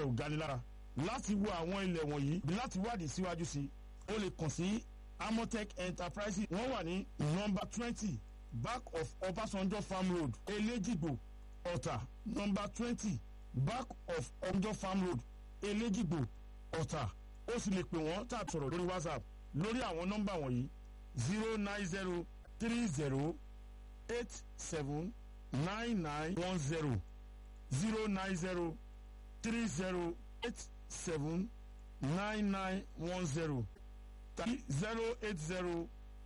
rẹ̀ ò gani lára láti wo àwọn ilẹ̀ wọ̀nyí bí láti wádìí síwájú sí o lè kàn sí amotech enterprises wọ́n wà ní nọ́mbà twenty back of ọbásanjọ́ farm road elégìgbò ọ̀tà nọ́mbà twenty back of ọbásanjọ́ farm road elégìgbò ọ̀tà ó sì lè pè wọ́n tàbí sọ̀rọ̀ lórí whatsapp lórí àwọn nọ́mbà wọ̀nyí zero nine zero three zero eight seven nine nine one zero zero nine zero three zero eight seven nine nine one zero tàbí zero eight zero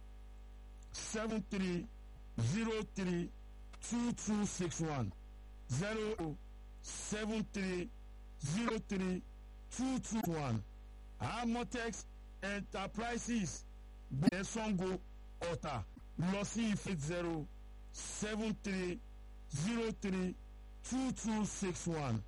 seven three zero three two two six one zero seven three zero three two two one amotex enterprises gbẹ̀ẹ́ sango ọ̀tà lọ sí ife zero seven three zero three two two six one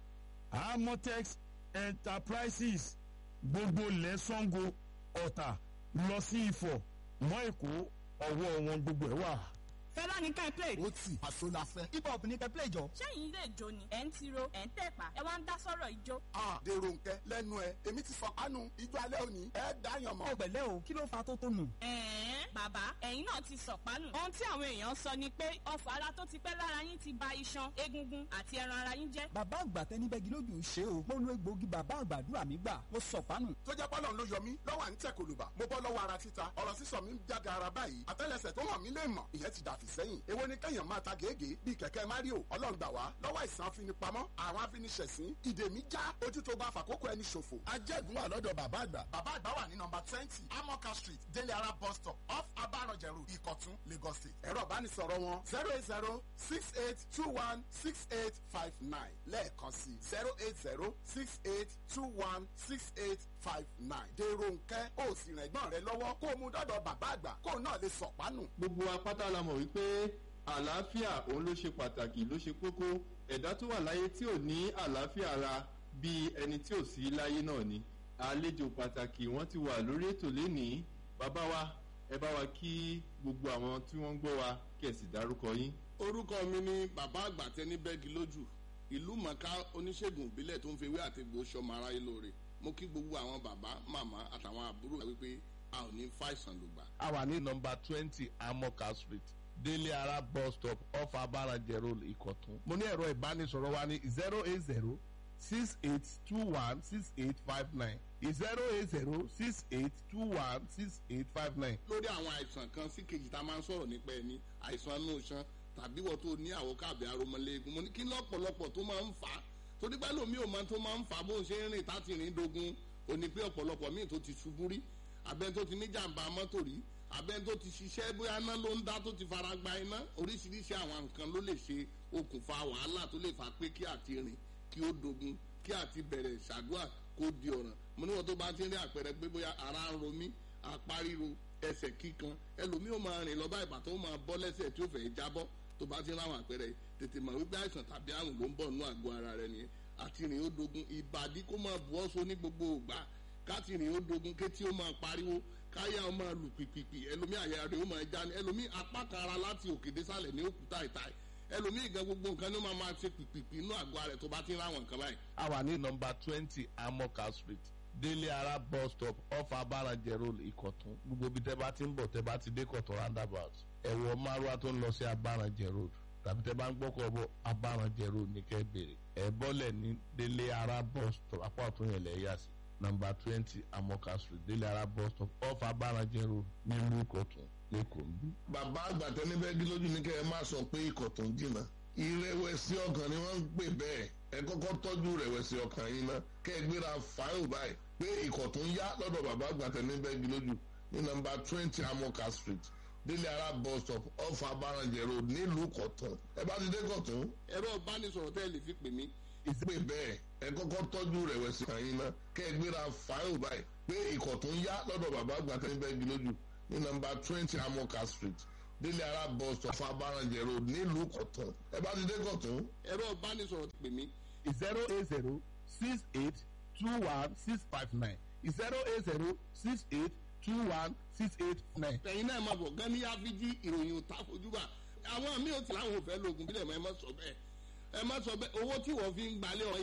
amotex enterprises gbogbo ilẹ̀ sango ọ̀tà lọ sí ifọ̀ mọ́ èkó ọwọ́ wọn gbogbo ẹ̀ wà. fẹ́lá ní ká ẹ play. ó tì àṣọ la fẹ́. hip hop ní kẹ́ play jọ. ṣẹ́yìn ilé ìjó ni ẹ̀ ń tiro ẹ̀ ń tẹ̀pà ẹ wá ń dá sọ́rọ̀ ìjó. a dèrò nkẹ lẹ́nu ẹ èmi ti fọ kánú ijó alẹ́ òní ẹ dáyàn mọ́. ó pẹ̀lẹ́ o kí ló fa tó tó nù. ẹ̀ẹ́n bàbá ẹ̀yin náà ti sọ̀pánù. ohun tí àwọn èèyàn sọ ni pé ọfọ̀ ara tó ti pẹ́ lára yín ti ba iṣan egungun àti ẹran ara yín jẹ́. bàbá àgbà tẹni bẹ́gi lójú ṣe o mo lo egbòogi bàbá àgbàdúrà mi gbà mo sọ̀pánù. tó jẹ́ pọ́lọ́ ló yọ mí lọ́wọ́ à ń tẹ̀ kòlùbà mo bọ́ lọ́wọ́ ara títa ọ̀rọ̀ sísọ mi ń jága ara báyìí àtẹ́lẹsẹ̀ tó hàn mí lè mọ̀ ìyẹn ti dàfí sẹ́yìn èwo ni kẹ́yàn máa ta gègé bíi kẹ̀kẹ́ mario ọlọ́run gbà wá lọ́wọ́ àìsàn afinipamọ́ àwọn afiniṣẹ̀sín ìdè mi já ojú tó bá fàkókò ẹni ṣòfò ajẹ́gun wà lọ́dọ̀ bàbá àgbà bàbá àgbà wà ní nọmba twenty amoka street délé ara bus stop off abarọ̀jẹ̀ road ìkọ̀tún lagos state ẹ̀rọ ìbánisọ̀rọ̀ wọn zero eight zero six eight two one six eight five nine lẹ́ẹ̀kan sí zero eight zero six eight two one six eight five nine dèrò nkẹ́ ó sì rìn ẹ̀gbọ́n rẹ lọ́wọ́ kó o mú dọ́dọ̀ bàbá àgbà kó o náà lè sọ̀pánù. gbogbo apáta la mọ̀ wípé àlàáfíà òun ló ṣe pàtàkì ló ṣe kókó ẹ̀dá tó wà láyé tí ò ní àlàáfíà ara bíi ẹni tí ò sí láyé náà ni àlejò pàtàkì wọ́n ti wà lórí ètò lénìí bàbá wa ẹ bá wa kí gbogbo àwọn tí wọ́n ń gbọ́ wa kẹ̀sì dárúkọ yín. orúkọ mi ni bàbá àgbà tẹni bẹ́ẹ̀gì lójú ìlú mọ̀ká oníṣègùn ìbílẹ̀ tó ń fi ewé àtegbò sọmọ aráyé lóore mo kí gbogbo àwọn bàbá màmá àtàwọn àbúrò wípé a ò ní fàìsàn lùgbà. a wà ní nọmba twenty amoka street délé ara bus stop off abarajẹ road ìkọ̀tún. mo ní ẹ̀rọ ìbánisọ̀rọ̀ wa ní zero eight zero six eight two one six eight five nine zero eight zero six eight two one six eight five nine. lórí àwọn àìsàn kan sí kejì tá a máa ń sọ̀rọ̀ nípa ẹni àìsàn inú iṣan tàbí wọ́n tó ní àwọ̀ káàbí aromọléegun mo ní kí lọ́pọ̀lọpọ̀ tó máa ń fà á torí pé lómi ò máa tó máa ń fà á bó ń ṣe ń rìn táti rìn dogun ò ní pé ọ̀pọ̀lọpọ̀ míì tó ti ṣubú rí abẹ́ni tó ti ní jàǹbá mọ́tò rí abẹ́ni tó ti ṣiṣẹ́ bóyá iná ló ń dá tó ti fara gba iná oríṣiríṣi àwọn nǹkan ló lè ṣe okùnfà wàhálà tó lè fà pé kí àti rìn kí ó dogun kí àti bẹ̀rẹ̀ ṣàdúrà kó di ọ̀ràn mo ní wọn tó bá ti rí àpẹẹrẹ pé bóyá ara ń ro mí apá ríro ẹsẹ̀ kíkan ẹlòmíì ó máa rìn lọ bá ìbàtọ́ ó máa bọ́ lẹ́sẹ̀ tí ó fẹ́ jábọ́ tó bá ti ráwọn àpẹẹrẹ tètè mọ̀ wípé àìsàn tàbí àrùn ló ń bọ̀ nínú àgọ́ ara rẹ nìyẹn àti rìn ó dogun ìbàdí kó máa bu ọ́sọ ní gbogbo ògbà káti rìn ó dogun kétí ó máa pariwo káyà ó máa lù pìpìpì ẹlòmíì àyà rẹ̀ ó máa já ní ẹlòmíì apá kan ara láti òkè désàlẹ̀ ní òkúta ìta ẹlòmíì gan gbogbo nǹkan ló máa máa ṣe pìpìpì inú àgọ́ rẹ̀ tó bá ti ráwọn nǹkan báyìí. a wà ní nọmba twenty amoka street délé ara bus stop off abarajẹ road ìkọ̀tún gbogbo ibi tẹ́ bá ti ń bọ̀ tẹ́ bá ti dé kọ̀tún roundabout ẹ̀wọ̀ márùwá tó ń lọ sí abarajẹ road tàbí tẹ́ bá ń gbọ́kọ̀ bọ̀ abarajẹ road ní kẹ́ bèrè ẹ̀ bọ́lẹ̀ ní délé ara bus stop apá ọ̀tún yẹn lẹ̀ yà sí nọmba twenty amoka street délé ara bus stop off abarajẹ road nílùú ìkọ̀tún lẹ́kọ̀ọ́ ń bí. bàbá àgbàtẹ́ níbẹ̀ gí lójú ní kẹ́ ẹ má sọ pé ikọ̀ tó ń jìnnà ìrẹ̀wẹ̀sì ọkàn ni wọ́n ń pè bẹ́ẹ̀ ẹ kọ́kọ́ tọ́jú ìrẹ̀wẹ̀sì ọkàn yín ná kẹ́ ẹ gbéra fáìlì báyìí pé ikọ̀ tó ń yá lọ́dọ̀ bàbá àgbàtẹ́ níbẹ̀ gí lójú ní nọmba twenty amoka street délé ara bus stop off abarajẹ road nílùú kọ̀tún ẹ bá ti dé kọ̀tún. ẹ̀rọ ìbánisọ̀rọ̀ tẹ́ ẹ lè fi pè mí ìpè bẹ́ẹ̀ ẹ kọ́kọ́ tọ́jú ìrẹ̀wẹ̀sì ọkàn yín ná kẹ́ ẹ gbéra fáìlì báyìí pé ikọ̀ tó ń yá lọ́dọ̀ bàbá àgbàtẹ́ níbẹ̀ gí lójú ní nọmba twenty amoka street délé ara bus stop fabarajẹ road nílùú kọ̀tún ẹ bá ti dé kọ̀tún. ẹ̀rọ ìbánisọ̀rọ̀ pè mí zero eight zero six eight two one six five nine zero eight zero six eight two one six eight nine. ẹ̀yin náà máa bọ̀ gan ní áfíjí ìròyìn ò tá fojúbà àwọn míì ò tí láwọn ò fẹ́ lóògùn bílẹ̀ mọ́ ẹ má sọ bẹ́ẹ̀ ẹ má sọ bẹ́ẹ̀ owó tí wọ́n fi ń gbalẹ̀ ọ̀